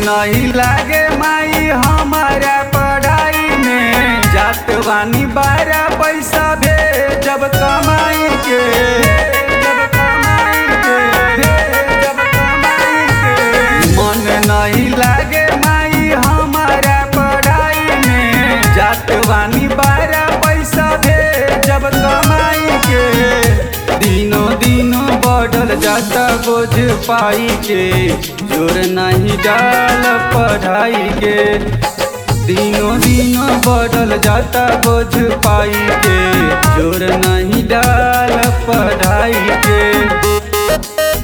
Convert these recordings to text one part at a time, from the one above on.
नहीं लागे माई हमारा पढ़ाई में जात बानी बारा पैसा भेजब कमाई के जब कमाई के जब कमाई के मन नहीं लागे माई हमारा पढ़ाई में जात बानी बारा पैसा भेजब कमाई के दिनों दिनों बढ़ल जाता बोझ पाई के जोर नहीं डाल पढ़ाई के दिनों दिनों बढ़ल जाता बोझ पाई के जोर नहीं डाल पढ़ाई के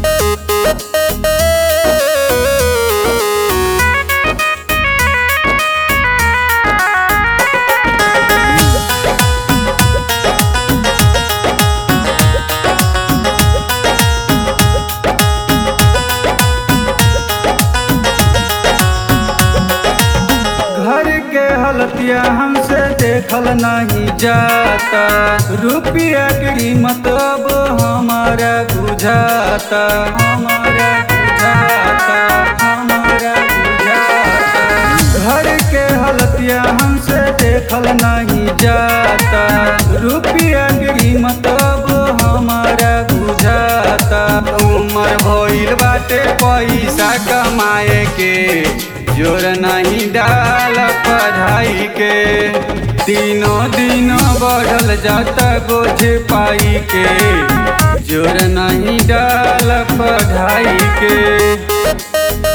घर के हलतिया हमसे देखल नहीं जाता रुपया की कीमत अब हमारा बुझाता हमारा बुझाता हमारा बुझाता घर के हलतिया हमसे देखल नहीं जाता रुपया की कीमत अब हमारा बुझाता उम्र भइल बाटे पैसा कमाए के जोर नहीं डाल पढ़ाई के दिनों दिनों बढ़ल जाता बोझ पाई के जोर नहीं डाल पढ़ाई के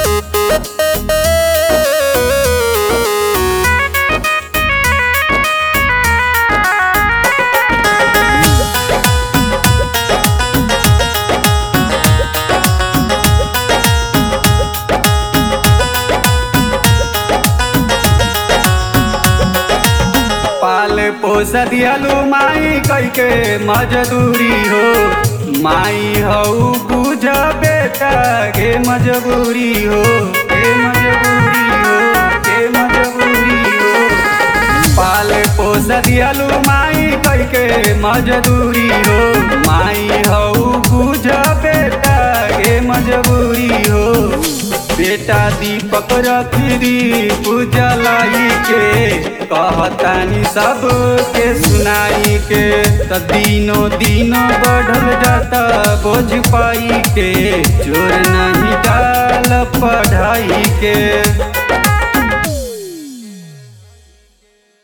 पाल पोस दियालू माई कई के मजदूरी हो माई हऊ बुझ बेटा के मजबूरी हो के मजबूरी हो के मजबूरी हो पाल पोस दियालू माई कई के मजदूरी हो माई हऊ बुझ बेटा के मजबूरी हो बेटा दीपक रखरी पूजा लाई के कहतानी सब के सुनाई के त दिनों दिनों बढ़ल जाता बोझ पाई के जोर नहीं डाल पढ़ाई के